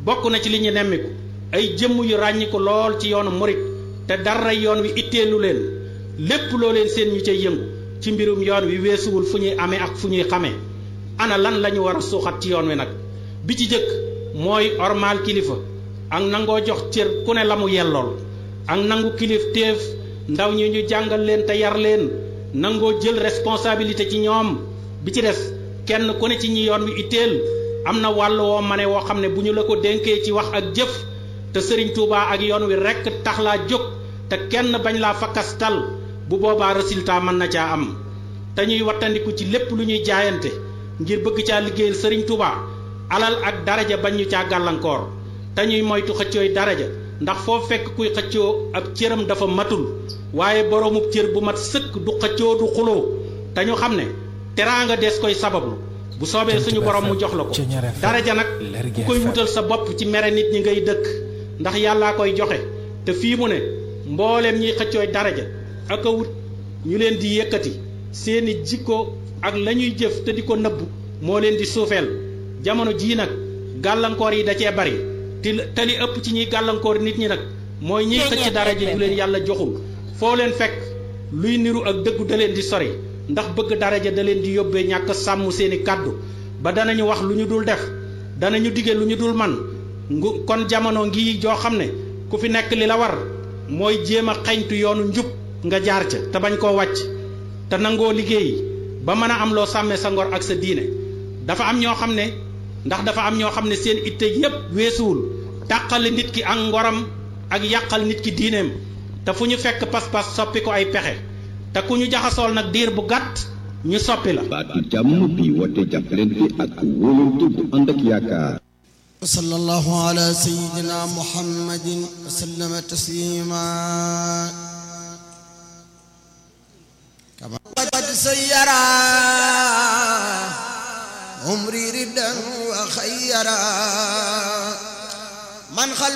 bokk na ci li ñu nemmiku ay jëmm yu ràññiku lool ci yoonu murit te dara yoon wi itteelu leen lépp loo leen seen ñu cay yëngu ci mbirum yoon wi weesuwul fu ñuy amee ak fu ñuy xamee ana lan la ñu war a suuxat ci yoon wi nag bi ci jëkk mooy ormaal kilifa ak nangoo jox cër ku ne la mu yellool ak nangu kilif téef ndaw ñi ñu jàngal leen te yar leen nangoo jël responsabilité ci ñoom bi ci des kenn ku ne ci ñi yoon wi itteel am na wàll woo mane woo xam ne bu ñu la ko dénkee ci wax ak jëf te sëriñ Touba ak yoon wi rekk tax laa jóg te kenn bañ laa fakkastal bu boobaa résultat mën na caa am te ñuy wattandiku ci lépp lu ñuy jaayante ngir bëgg caa liggéeyal sëriñ Touba alal ak daraja bañ ñu caa gàllankoor te ñuy moytu xëccooy daraja ndax foo fekk kuy xëccoo ab cëram dafa matul waaye boroomub cër bu mat sëkk du xëccoo du xuloo te ñu xam ne teraanga des koy sabablu bu soobee suñu borom mu jox la ko daraja nag ku koy wutal sa bopp ci mere nit ñi ngay dëkk ndax yàllaa koy joxe te fii mu ne mbooleem ñiy xëccooy daraja ak a wut ñu leen di yëkkati seeni jikko ak la ñuy jëf te di ko nëbb moo leen di suufeel jamono jii nag gàllankoor yi da cee bari te te li ëpp ci ñuy gàllankoor nit ñi nag mooy ñiy xëcc daraja ju leen yàlla joxul foo leen fekk luy niru ak dëggu da leen di sori ndax bëgg daraja da leen di yóbbee ñàkk sàmm seeni kàddu ba danañu wax lu ñu dul def danañu dige lu ñu dul man ngu kon jamono ngi joo xam ne ku fi nekk li la war mooy jéem a xeñtu yoonu njub nga jaar ca te bañ koo wàcc te nangoo liggéey ba mën a am loo sàmmee sa ngor ak sa diine dafa am ñoo xam ne ndax dafa am ñoo xam ne seen itte yépp weesuwul tàqale nit ki ak ngoram ak yàqal nit ki diineem te fu ñu fekk pas-pas soppi ko ay pexe te ku ñu jaxasool nag diir bu gàtt ñu soppi la baatu jàmm bi wote jàppalante ak wóolante bu ànd ak yaakaar وصلى الله على سيدنا محمد وسلم تسليما كما قد سيرا عمري ردا وخيرا من خلف